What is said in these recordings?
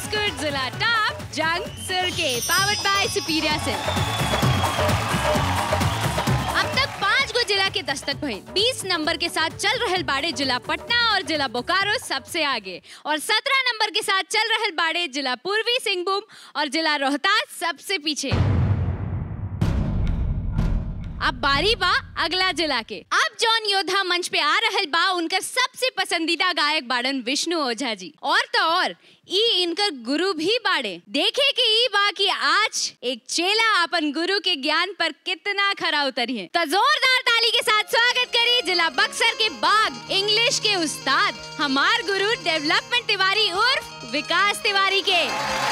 biscuit जिला top जंग सिर के पावर्ड बाय सुपीरिया सिल्क अब तक पाँच गो जिला के दस्तक भइल 20 नंबर के साथ चल रहल बाड़े जिला पटना और जिला बोकारो सबसे आगे और 17 नंबर के साथ चल रहल बाड़े जिला पूर्वी सिंहभूम और जिला रोहतास सबसे पीछे अब बारी बा अगला जिला के अब जौन योद्धा मंच पे आ रहल बा उनकर सबसे पसंदीदा गायक बाड़न विष्णु ओझा जी और तो और ई इनकर गुरु भी बाड़े देखे कि ई बा कि आज एक चेला अपन गुरु के ज्ञान पर कितना खरा उतरी है तो जोरदार ताली के साथ स्वागत करी जिला बक्सर के बाग इंग्लिश के उस्ताद हमार गुरु डेवलपमेंट तिवारी उर्फ विकास तिवारी के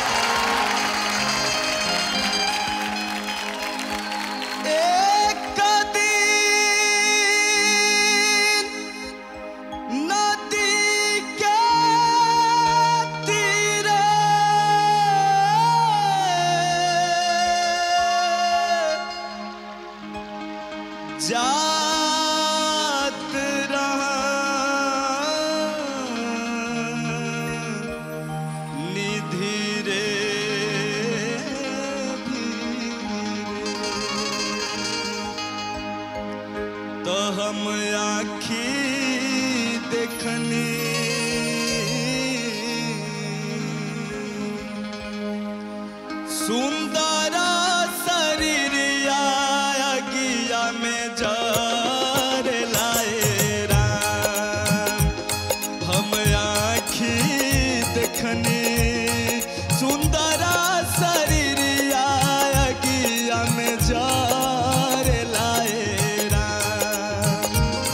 एक दिन नदी के तीरे जात रहा निधि रे तो हम आखी देखनी सुंदर शरीर गिया में जर लाए राम हम आखी देखनी सुंदर शरीर गिया में जर लाए राम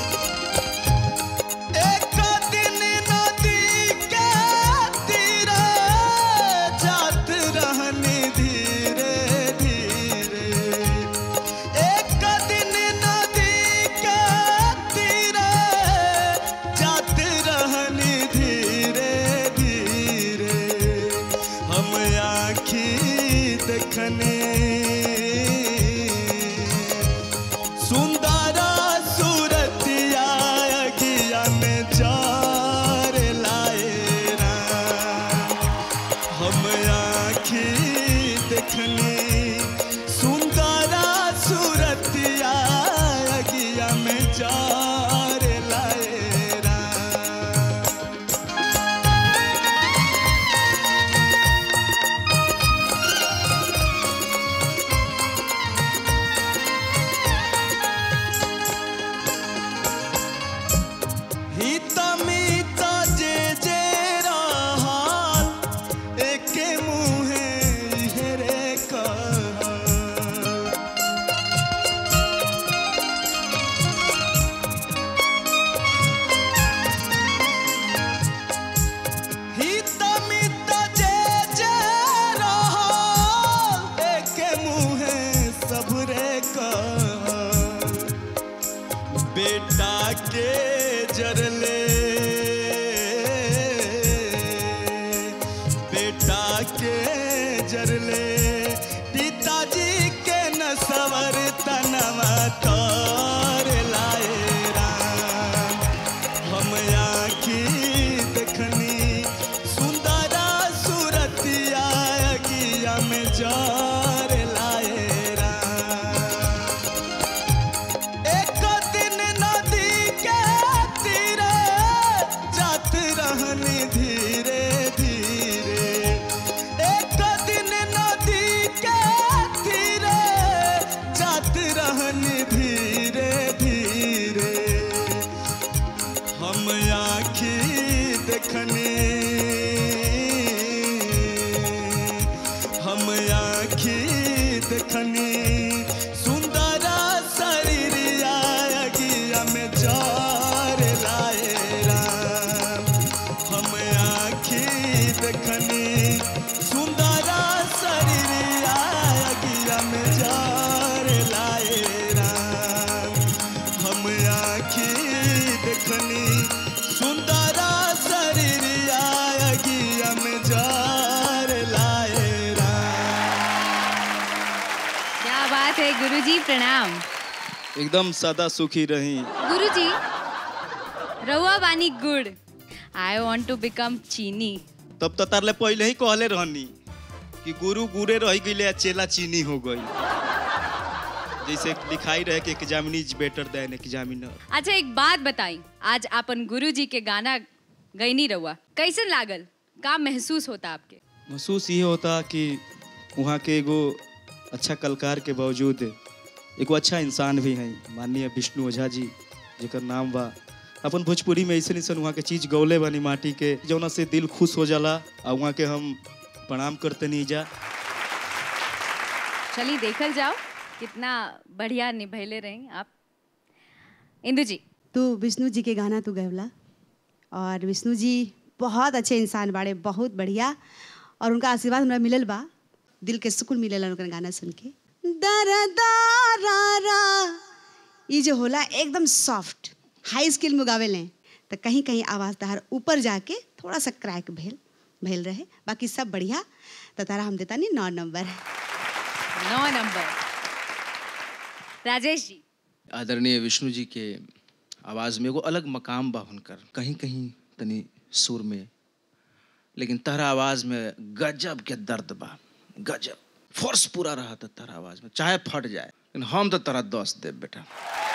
एक दिन नदी के तीरे जात रहनी धीरे धीरे एक दिन नदी के तीरे जात रहनी धीरे धीरे हम आखी देखने सुंदर सूरतिया गिया में जार लाए राम हम आखी देखनी सुंदर सूरतिया गिया में जार लाए राम हित मित जे जे रहल एके मुहे इहरे कहल हित मित जे जे रहल एके मुहे सबरे कहल बेटा के जरले बेटा के जरले पिताजी के न सवर तनवा तर लाए राम हम आखी देखनी सुंदरा सूरतिया गिया में जार लाए राम एक दिन नदी के तीरे जात रहनी धीरे धीरे एक दिन नदी के तीरे जात रहनी धीरे धीरे हम आखी देखनी हम आखी देखनी सुंदर शरीर गिया में जार लाए राम हम आखी देखनी सुंदर शरीर गिया में जार लाए राम हम आखी देखनी सुंदर शरीर गिया में जार लाए राम क्या बात है गुरुजी प्रणाम एकदम सदा सुखी रही गुरुजी रहुआ बानी गुड़ आई वांट टू बिकम चीनी तब तो तारले पहले ही कहले रहनी कि गुरु गुरे रह गई चेला चीनी हो गई जैसे लिखाई रहे कि examinee is better than examiner अच्छा एक बात बताई आज अपन गुरुजी के गाना गईनी रहुआ कैसन लागल का महसूस होता आपके महसूस ये होता कि वहाँ के एगो अच्छा कलाकार के बावजूद एगो अच्छा इंसान भी हैं माननीय विष्णु ओझा जी जेकर नाम बा अपन भोजपुरी में ऐसे ऐसा वहाँ के चीज गौले बानी माटी के जौना से दिल खुश हो जाला और वहाँ के हम प्रणाम करते नहीं जा चलिए देखल जाओ कितना बढ़िया निभैले रहे आप इंदु जी तू विष्णु जी के गाना तू गवला और विष्णु जी बहुत अच्छे इंसान बाड़े बहुत बढ़िया और उनका आशीर्वाद हमरा मिलल बा दिल के सुकून मिलेला उनका गाना सुन के दरा दारा रा ये जो होला एकदम सॉफ्ट हाई स्किल में गावे लें तो कहीं कहीं आवाज़ तहार ऊपर जाके थोड़ा सा क्रैक भेल भेल रहे बाकी सब बढ़िया तो तारा हम देता नहीं नौ नंबर नौ नंबर राजेश जी आदरणीय विष्णु जी के आवाज़ में एगो अलग मकाम बा हुनकर कहीं कहीं तनी सुर में लेकिन तहरा आवाज़ में गजब के दर्द बा गजब फोर्स पूरा रहा था तहरा आवाज़ में चाहे फट जाए लेकिन हम तो तरा दस देव बेटा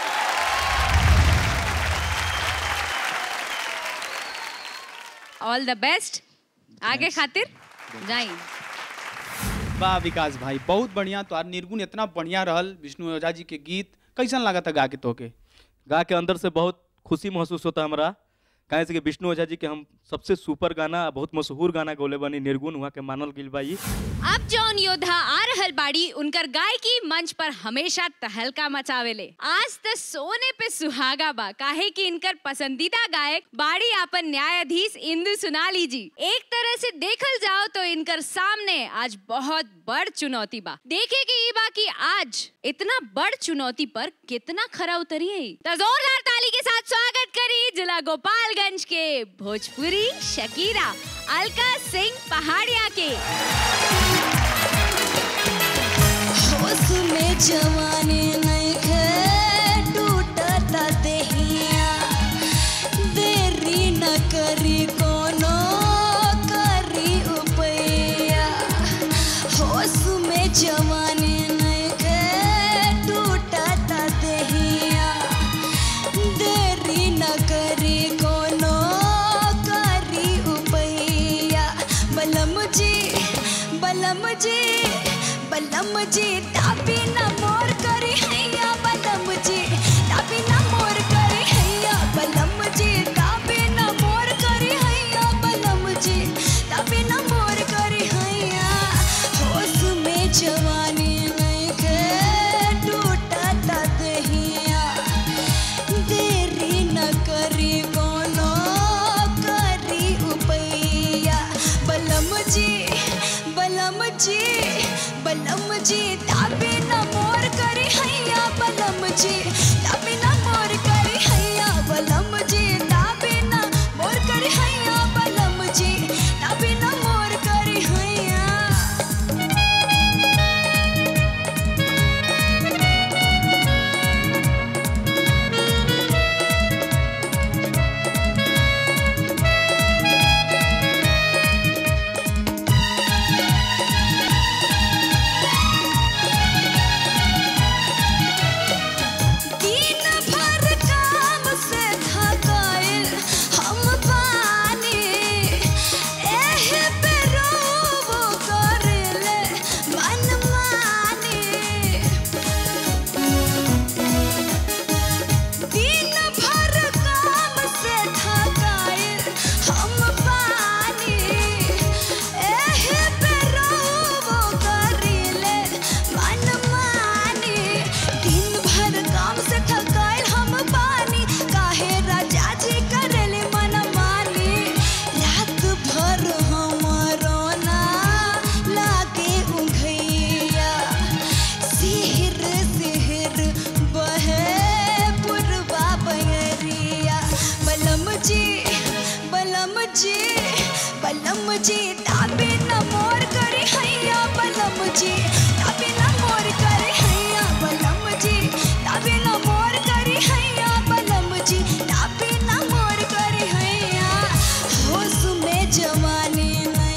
ऑल द बेस्ट आगे खातिर जाई वाह विकास भाई बहुत बढ़िया तो निर्गुण इतना बढ़िया रहल विष्णु ओझा जी के गीत कैसन लगा था गा के तोके गा के अंदर से बहुत खुशी महसूस होता हमरा काहे से कि विष्णु ओझा जी के हम सबसे सुपर गाना बहुत मशहूर गाना गौले बनी निर्गुण वहाँ के मानल गिल बा ई अब जौन योद्धा आ रहल बाड़ी उनकर गायकी मंच पर हमेशा तहलका मचावेले आज त सोने पे सुहागा बा काहे कि इनकर पसंदीदा गायक बाड़ी आपन न्यायाधीश इंदु सुनाली जी एक तरह से देखल जाओ तो इनकर सामने आज बहुत बड़ चुनौती बा देखे कि ई बा कि आज इतना बड़ चुनौती पर कितना खरा उतरी है तो जोरदार ताली के साथ स्वागत करी जिला गोपालगंज के भोजपुरी शकीरा अलका सिंह पहाड़िया के होश में जवानी नइखे टूटता देहिया देरी न करी कोनो करी उपैया होश में जवानी नइखे टूटता देहिया देरी न करी कोनो करी उपैया बलम जी बलम जी बलम जी तापी न मोर करी हैया बलम जी तापी न मोर करी हैया बलम जी तापी न मोर करी हैया बलम जी तापी न मोर करी हैया होश में जवानी नइखे टूटता देहिया देरी न करी कोनो करी उपैया बलम जी बलम जी बलम जी ताबी न मोर करी हैया बलम जी ताबी न मोर करी हैया बलम जी ताबी न मोर करी हैया बलम जी ताबी न मोर करी हैया दिन भर काम से थकाइल हम पानी एहे पे रोबो करेले मनमानी दिन भर काम से थकाइल हम पानी एहे पे रोबो करेले मनमानी दिन भर काम से थकाइल हम पानी काहे राजा जी करेले मनमानी रात भर हमरो ना लागे उंघैया सिहर सिहर बहे पुरवा बयरिया बलम जी बलम जी बलम जी ताबे न मोर करी हैया बलम जी ताबे न मोर करी हैया बलम जी ताबे न मोर करी हैया बलम जी ताबे न मोर करी हैया होश में जवानी न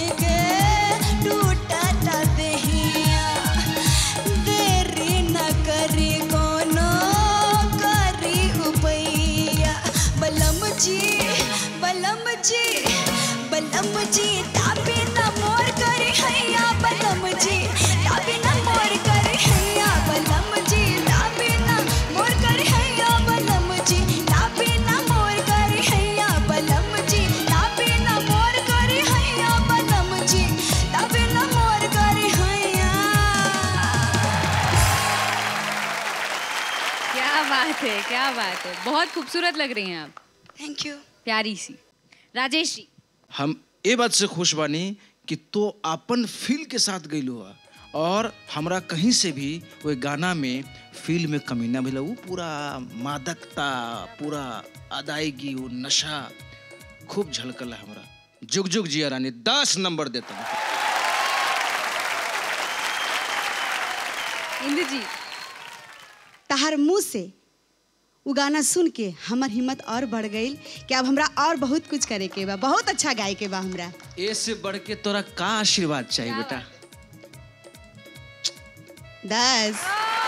बात है क्या बात है बहुत खूबसूरत लग रही हैं आप थैंक यू प्यारी सी राजेश जी हम ये बात से खुश बानी कि तो अपन फील के साथ गईलू है और हमरा कहीं से भी वो गाना में फील में कमी ना मिला वो पूरा मादकता पूरा अदायगी वो नशा खूब झलकल है हमरा जुग जुग जिया रानी दस नंबर देता हूँ इंदु जी तहार मुंह से वो गाना सुन के हमर हिम्मत और बढ़ गई कि अब हमरा और बहुत कुछ करे के बा बहुत अच्छा गाए के बा हमरा ए से बढ़ के तोरा का आशीर्वाद चाहिए बेटा दस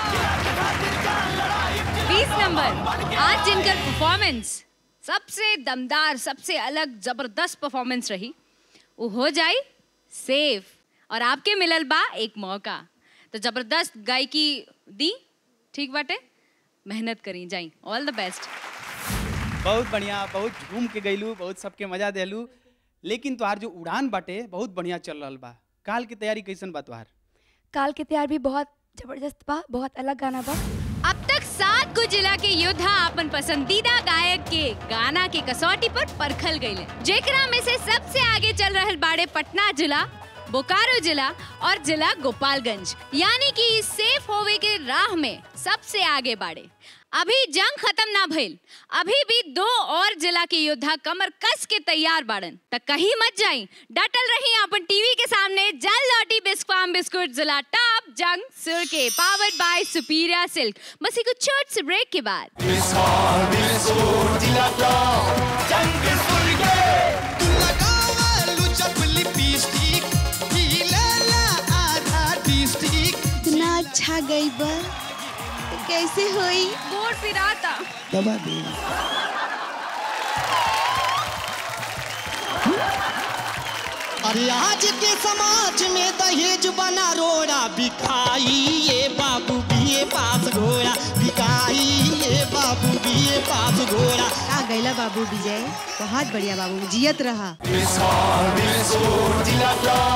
बीस नंबर आज जिनकर परफॉर्मेंस सबसे दमदार सबसे अलग जबरदस्त परफॉर्मेंस रही वो हो जाई सेफ और आपके मिलल बा एक मौका तो जबरदस्त गायकी दी ठीक बाटे मेहनत करी जाई ऑल द बेस्ट बहुत बढ़िया बहुत झूम के गईलू बहुत सबके मजा देलू लेकिन तोहार जो उड़ान बाटे बहुत बढ़िया चल रहल बा काल की तैयारी कैसन बा तोहार काल के तैयार भी बहुत जबरदस्त बा बहुत अलग गाना बा अब तक सात को जिला के योद्धा अपन पसंदीदा गायक के गाना के कसौटी पर परखल गईले जेकरा में से सबसे आगे चल रहल बाड़े पटना जिला बोकारो जिला और जिला गोपालगंज यानी कि इस सेफ होवे के राह में सबसे आगे बाड़े अभी जंग खत्म ना भइल अभी भी दो और जिला के योद्धा कमर कस के तैयार बाड़न त कहीं मत जाई डटल रही अपन टीवी के सामने जल लौटी बिस्कवाम बिस्कुट जिला टॉप जंग सुर के पावर्ड बाय सुपीरिया सिल्क बस एक छोट से ब्रेक के बाद इतना अच्छा गई बा तो कैसे होई गोड़ फिराता दबा दे अरे आज के समाज में दहेज बना रोड़ा बिकाई ये बाबू बीए पास घोड़ा बिकाई ये बाबू बीए पास घोड़ा का गैला बाबू विजय बहुत बढ़िया बाबू जियत रहा मिस और मिस और जिला